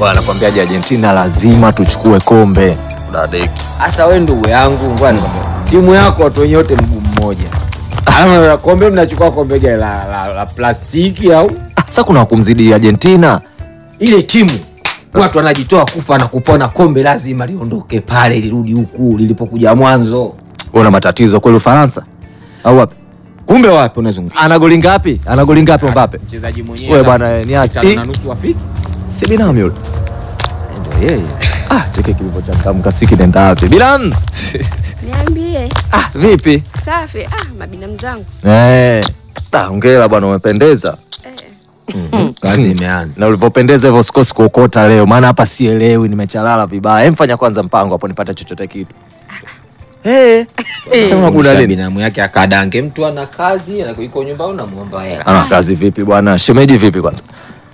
Wanakwambiaje Argentina lazima tuchukue kombe. Dadeki. Sasa wewe ndugu yangu, ngoja nikwambie. Timu yako watu wenye wote mguu mmoja. Alafu kombe mnachukua kombe gani la, la, la plastiki au Ah, Sasa kuna kumzidi Argentina. ile timu watu wanajitoa kufa na kupona, kombe lazima liondoke pale lirudi huku lilipokuja mwanzo. Una matatizo kweli Ufaransa? Au wapi? Kumbe wapi unazungumza? Ana goli ngapi? Ana goli ngapi Mbappe? Mchezaji mwenyewe Wewe bwana eh, niache. tano Eh, na nusu afiki. Si binamu yule. Ndio yeye. Ah, cheke kilivyochakamka si kinaenda wapi? Binamu. Niambie. Ah, vipi? Safi. Ah, mabinamu zangu. Eh. Ah, hongera bwana umependeza. Eh. Kazi imeanza. Na ulivyopendeza hivyo sikosi kuokota leo, maana hapa sielewi, nimechalala vibaya. Hem, fanya kwanza mpango hapo nipate chochote kitu. Eh. Sema kuna Kuna nini? binamu yake akadange, mtu ana kazi na yuko nyumbani unamwomba hela. Ana kazi vipi bwana? Shemeji vipi kwanza?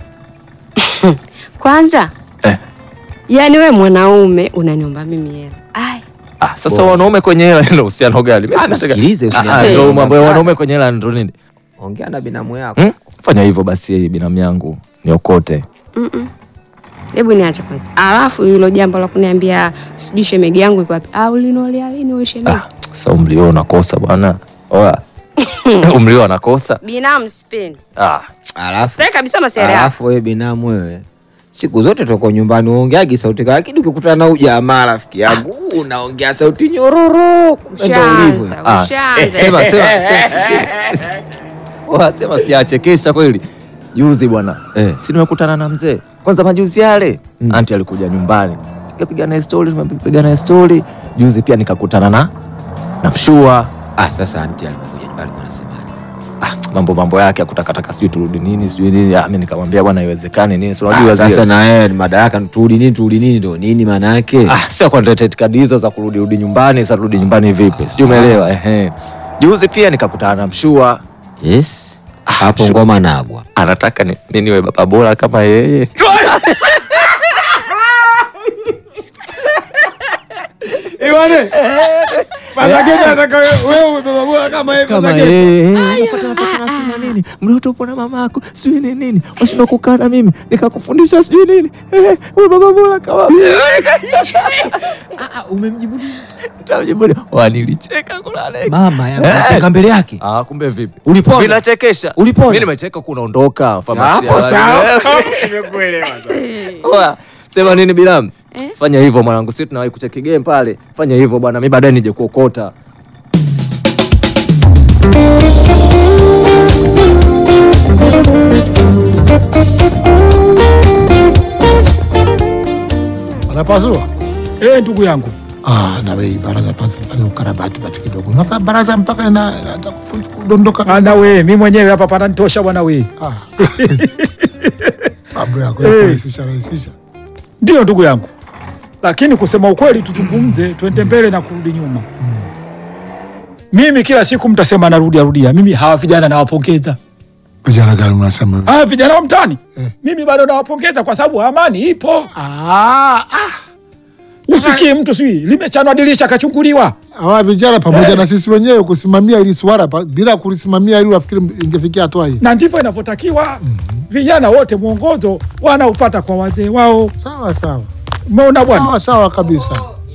Kwanza. Eh. Yaani we mwanaume unaniomba mimi hela. Ai. Ah, sasa wanaume kwenye hela ndio uhusiano gani? Mimi Ah, sina- msikilize, Ah, usiniambie ah, ndio mambo mambo ya sana. wanaume kwenye hela ndio nini? Ongea na binamu yako. Hmm? Fanya hivyo basi binamu yangu niokote. Mm-mm. Hebu niache kwanza. Alafu hilo jambo la kuniambia sijui shemegi yangu iko wapi? Ah, ulinolea lini wewe shemegi? Ah, sasa umri wao unakosa bwana. Oya. umri wao unakosa. Binamu sipendi. Ah, Sipendi Alafu kabisa masera yako. alafu wewe binamu wewe siku zote tuko nyumbani uongeagi sauti kama lakini ukikutana na ujamaa rafiki yangu unaongea sauti nyororo kumbe ndo ulivyo. Ushaanza, Ah, ushaanza. sema sema. Oya, sema sijachekesha kweli. Juzi bwana. Eh. Si nimekutana na mzee. Kwanza majuzi yale, anti alikuja nyumbani. Tukapiga naye story, tumepiga naye story. Juzi pia nikakutana na na mshua. Ah, sasa anti alipokuja nyumbani alikuwa anasemaje? Ah, mambo mambo yake akutakataka sijui turudi nini sijui nini. Ah, mimi nikamwambia bwana haiwezekani nini. Si unajua Ah, sasa zile. na yeye madaraka turudi nini turudi nini ndo nini maana yake? Ah, sio contracted kadi hizo za kurudi rudi nyumbani, sasa rudi nyumbani vipi? Sijui umeelewa. Ehe. Juzi pia nikakutana na mshua. Yes. Hapo sure. ngoma nagwa. Anataka ni, ni niwe baba bora kama yeye. kama yeye. Unapata nafasi na sijui na nini. Mlioto upo na mamako, sijui ni nini. Washindwa kukaa na mimi, nikakufundisha sijui nini. Eh, wewe baba bora kama Umemjibu nini? Nitamjibu. Wanilicheka kulale. Mama yangu Eh. nataka mbele yake. Ah, kumbe vipi? Ulipona? Vinachekesha. Ulipona? Mimi nimecheka kunaondoka famasia. Hapo sawa. Oya, sema nini Bilam? Eh? Fanya hivyo mwanangu, sisi tunawahi kucheki game pale. Fanya hivyo bwana, mimi baadaye nije kuokota. Wanapasua? Eh, ndugu yangu Ah, na wewe baraza pasi fanya ukarabati basi kidogo. Mpaka baraza mpaka ina inaanza kufu- kudondoka. ana we mi mwenyewe hapa pananitosha bwana we. Ah. Mambo yako ya Eh. kurahisisha rahisisha. Ndio ndugu yangu, lakini kusema ukweli, tuzungumze, twende mbele na kurudi nyuma. Mimi kila siku mtasema narudia rudia, mimi hawa vijana nawapongeza, Vijana gani mnasema? hawa vijana wa mtaani Eh. mimi bado nawapongeza kwa sababu amani ipo. Ah, ah. Usikii mtu sijui limechanwa dirisha kachunguliwa. Hawa vijana pamoja na sisi wenyewe kusimamia ili swala pa- bila kulisimamia ili unafikiri ingefikia hatua hii. na ndivyo inavyotakiwa. Vijana wote mwongozo wanaupata kwa wazee wao. Sawa sawa. Umeona bwana? Sawa sawa kabisa.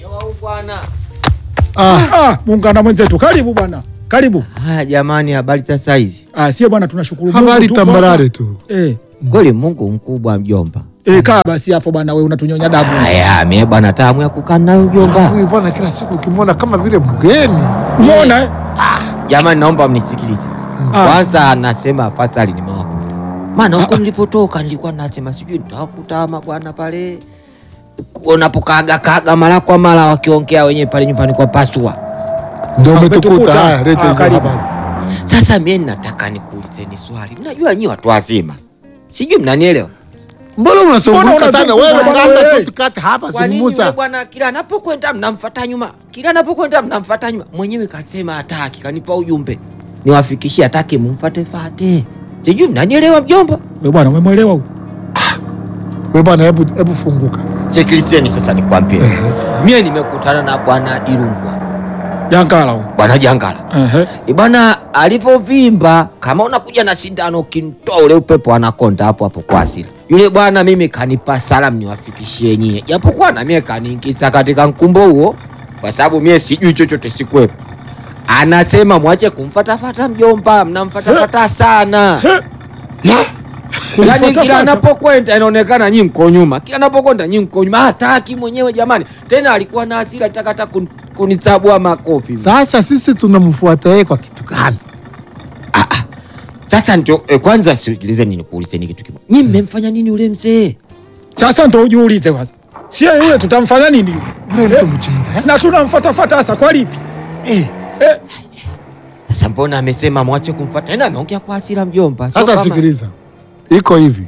Ah, Ah, muungana mwenzetu, karibu bwana, karibu. Haya jamani, habari za saizi? Ah, sie bwana, tunashukuru Mungu habari tupo tambarare hapa. tu. Eh, Kweli Mungu mkubwa mjomba. eh, kaa basi hapo bwana, wewe unatunyonya damu. Haya, mie bwana tamu ya kukaa nayo Alafu mjomba. huyu bwana kila siku ukimwona kama vile mgeni. Umeona eh? Jamani, naomba mnisikilize. Ah. Kwanza anasema afadhali nimewakuta, maana huko nilipotoka nilikuwa nasema sijui nitawakuta ama bwana pale unapokaga kaga mara kwa mara wakiongea wenyewe pale nyumbani kwa pasua. Ndio umetukuta. umetukuta. Haya, leta Ah, hizo karibu. habari. Sasa mie nataka nikuulizeni swali, mnajua nyi watu wazima, sijui mnanielewa. Mbona unasumbuka Mbona sana unazunguka wewe? bwana Nganda wewe? shortcut hapa Kwa nini yule zungumza. bwana kila anapokwenda mnamfuata nyuma, kila anapokwenda mnamfuata nyuma? Mwenyewe kasema hataki, kanipa ujumbe niwafikishie, hataki mumfate fate. Sijui mnanielewa mjomba? Wewe bwana, umemwelewa huyu? Wewe bwana, hebu hebu funguka. Sikilizeni sasa nikwambie, mie nimekutana na bwana Dirungwa Jangala huyo. bwana Jangala Ehe. ibana alivyovimba kama unakuja na sindano ukintoa ule upepo anakonda hapo hapo kwa asili yule bwana mimi kanipa salamu niwafikishie nyie japokuwa na mie kaniingiza katika mkumbo huo kwa sababu mie sijui chochote sikwepo anasema mwache kumfatafata mjomba mnamfatafata sana yani Kumfatafata. kila anapokwenda inaonekana nyi mko nyuma kila anapokwenda nyi mko nyuma hataki mwenyewe jamani tena alikuwa na hasira alitaka hata kun, kunitabua makofi Sasa sisi tunamfuata yeye kwa kitu gani? Sasa ndio eh, kwanza sikilize nini kuulize ni kitu kimoja. Nyinyi mmemfanya nini ule mzee? Sasa ndo ujiulize kwanza, sie yule tutamfanya nini yule? Yule mtu Eh, mjinga eh? na tunamfatafata hasa kwa lipi? Eh, Eh, Sasa mbona amesema mwache kumfuata? Tena ameongea kwa hasira mjomba. Sio Sasa kama- sikiliza, iko hivi.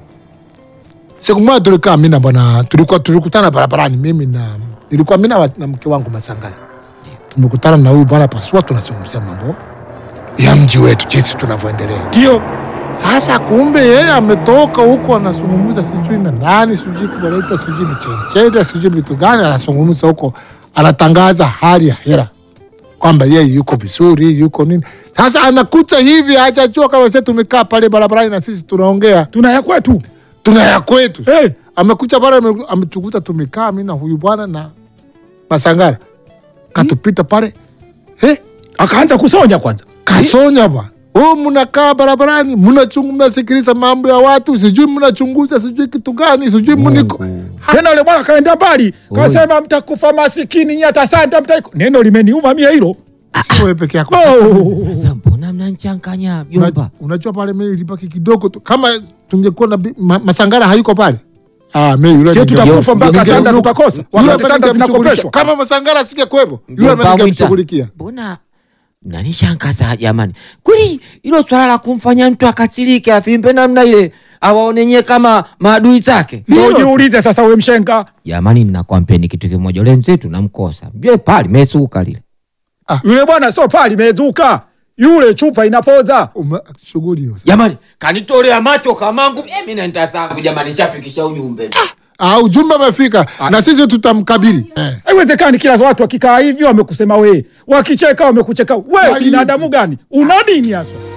Siku moja tulikaa mimi na bwana, tulikuwa tulikutana barabarani, mimi na nilikuwa mimi na- na mke wangu Masangala, tumekutana na huyu bwana Pasua, tunazungumzia mambo ya mji wetu, jinsi tunavyoendelea. ndio Sasa kumbe yeye ametoka huko anazungumza sijui na nani sijui kubaleta sijui ni chencheda sijui vitu gani, anazungumza huko, anatangaza hali ya hera kwamba yeye yuko vizuri yuko nini. Sasa anakuta hivi, hajajua kama sisi tumekaa pale barabarani na sisi tunaongea tuna ya kwetu. tuna ya kwetu. Eh, Amekucha pale ame- ametukuta tumekaa mimi na huyu bwana na Masangara, katupita pale he, akaanza kusonya kwanza. kasonya bwana Oh, mnakaa barabarani mnachungu, mnasikiliza mambo ya watu, sijui mnachunguza sijui kitu gani, sijui mniko Tena yule bwana kaenda mbali, kasema mtakufa masikini nyinyi, hata santa mtaiko. Neno limeniuma mie hilo. si wewe peke yako. Oh. Sasa mbona mnanichanganya Una- mjomba? Unajua pale mimi ilibaki kidogo tu, kama tungekuwa na bi- ma, Masangara hayuko pale ah, mimi yule Sio ninge- tutakufa mpaka ninge- sanda yule tutakosa. ambaye Wakati sanda ningemshughulikia. zinakopeshwa. Kama Masangara asingekuwepo yule Mjomba ambaye Mwita. ningemshughulikia. Mbona mnanishangaza jamani? Kweli hilo swala la kumfanya mtu akasirike afimbe namna ile awaone nyie kama maadui zake? Ndio Hilo tu. jiulize sasa, we mshenga Jamani, ninakwambieni kitu kimoja, ule mzee tunamkosa. Mjue pale mesuka lile. yule bwana sio pali imezuka, yule chupa inapoza. Ume- Shughuli hiyo. Jamani, kanitolea macho kamangu. Mimi naenda zangu jamani, nishafikisha ujumbe. Ah, ujumbe umefika na sisi tutamkabili. Eh. Haiwezekani kila watu wakikaa hivi wamekusema wee, wakicheka wamekucheka. We Wali- binadamu gani? Una nini hasa?